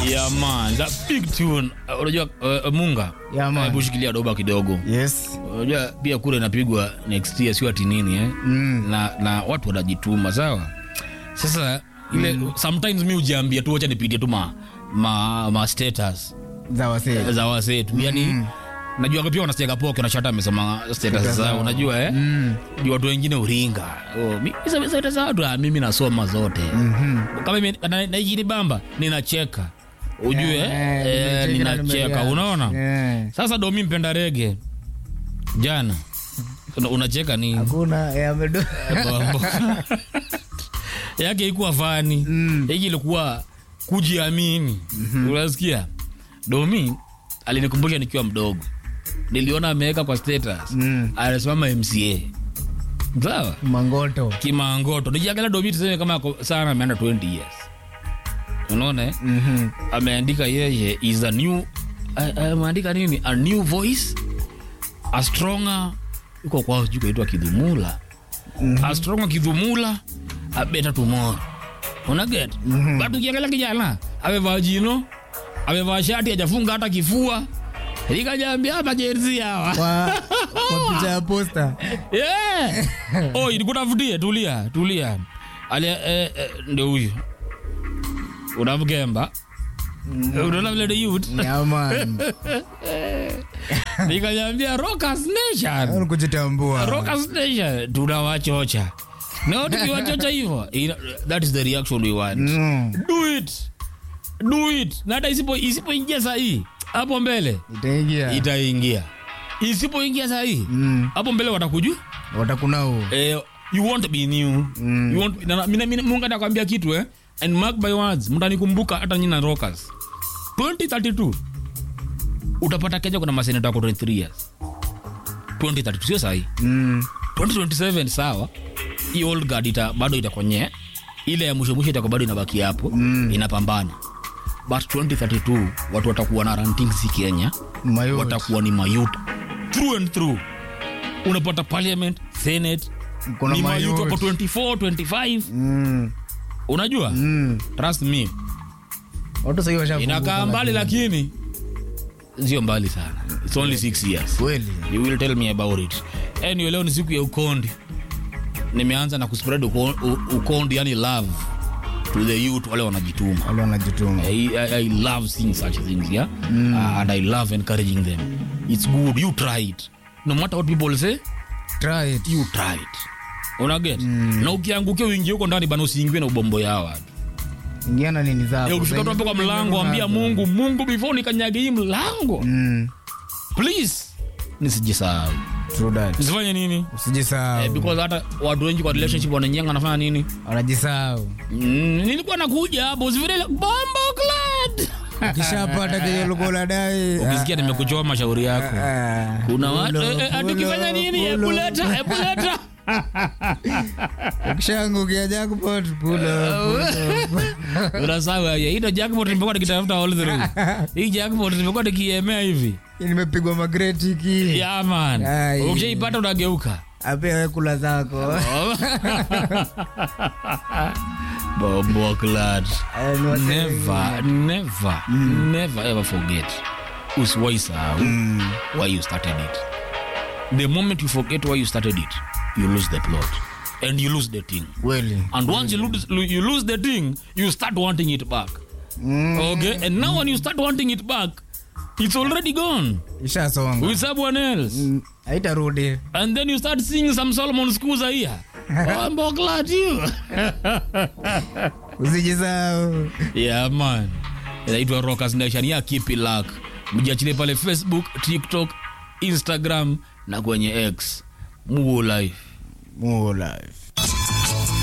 Yeah man, that big tune. Uh, Unajua uh, Munga. Yeah, man. Hebu shikilia doba kidogo. Yes. Unajua pia kule inapigwa next year sio ati nini eh? Mm. Na na watu wanajituma, sawa? Sasa ile sometimes mimi hujiambia tu acha nipitie tu ma ma, ma status Za wasee. za wasetu. Yaani najua pia wanasikia poke na shata amesoma status zao, zao. unajua eh? Mm. Juu watu wengine uringa. Oh, mimi sasa status za watu ah, mimi nasoma zote. Mhm. kama mimi na- naijiri bamba ninacheka ujue Eh, eh, nimecheka na ninacheka nimereact. unaona Eh. sasa domi mpenda rege jana una- unacheka nini Hakuna eh, amedo. Bombo. yake ikuwa fani Mm. hiki ilikuwa kujiamini unasikia domi alinikumbusha nikiwa mdogo niliona ameweka kwa status Mm. anasimama mca sawa Mangoto. kimangoto nijiangalia domi tuseme kama ako sana ameenda 20 years unaona eh? Mhm. ameandika yeye is a new a- ameandika nini a new voice a stronger iko kwao sijui kaitwa kidhumula a stronger kidhumula a better tomorrow unaget mm-hmm. but ukiangalia kijana amevaa jino amevaa shati ajafunga hata kifua ikajambia majerzi hawa Kwa kwa picha ya posta. yeah. oh, ilikutafutie tulia tulia Ali, eh, eh, ndio huyu unamkemba unaona vile ni youth Yeah, man. nikanyambia rockers nation Ni kujitambua. rockers nation tunawachocha no tukiwachocha hivyo ina- that is the reaction we want Mm. do it do it na hata isipo isipoingia sahii hapo mbele Itaingia. itaingia isipoingia sahii Mm. hapo mbele watakujua Watakunao. eh, you won't be new Mm. you won't, na, mina, mina, mungu atakwambia kitu eh? and mark by words mtanikumbuka hata nyina rockers 2032 utapata kenya kuna maseneta wako 23 years 2032 sio sahi Mm. 2027 sawa hii old guard ita, bado itakwenye ile ya mwisho mwisho itakuwa bado inabaki hapo Mm. inapambana but 2032 watu watakuwa na ranting si kenya Mayut. watakuwa ni mayut through and through unapata parliament senate Kuna ni mayut mayut. wako 24 25 Mm. unajua Mm. trust me Watu sasa washafunguka. inakaa mbali lakini sio mbali sana it's only six years Kweli. you will tell me about it anyway leo ni siku ya ukondi nimeanza na kuspread uko- u- ukondi yani love to the youth wale wanajituma Wale wanajituma. I, I, I love seeing such things yeah uh, and i love encouraging them it's good you try it no matter what people say Try it. you try it unaget na ukiangukia uingie huko ndani bana usiingiwe na ubombo yao watu Ingia na nini zako. Eh, ukifika tu hapo kwa mlango ambia mungu mungu before nikanyage hii mlango Mm. please nisijisahau True that. nisifanye nini eh, Usijisahau. because hata watu wengi kwa relationship wananyanga nafanya nini Wanajisahau. mm, nilikuwa nakuja hapo usifanye ile bombo clad Ukishapata kile ulikuwa unadai. ukisikia nimekuchoa mashauri yako Ah. kuna watu Pulo, eh, eh, ati pulo, ukifanya nini pulo. ebuleta ebuleta Ukishaangukia jackpot pulo. unasawa hii ndo jackpot nimekuwa nikitafuta all through hii jackpot nimekuwa nikiemea hivi Nimepigwa magreti ki. yeah man Ai. ukishaipata unageuka Apewe kula zako. bombo clad Eh, ni wase- never never never ever forget usiwai sahau why you started it the moment you forget why you started it you lose the plot and you lose the thing Kweli. and once you lose, you lose the thing you start wanting it back Mm. okay and now when you start wanting it back it's already gone Ishasonga. with someone else Mm, Haitarudi. and then you start seeing some solomon skuza here bombo clad you Usijisahau. yeah man inaitwa rockers nation ya kipi luck mjiachilie pale facebook tiktok instagram na kwenye x muo life More life.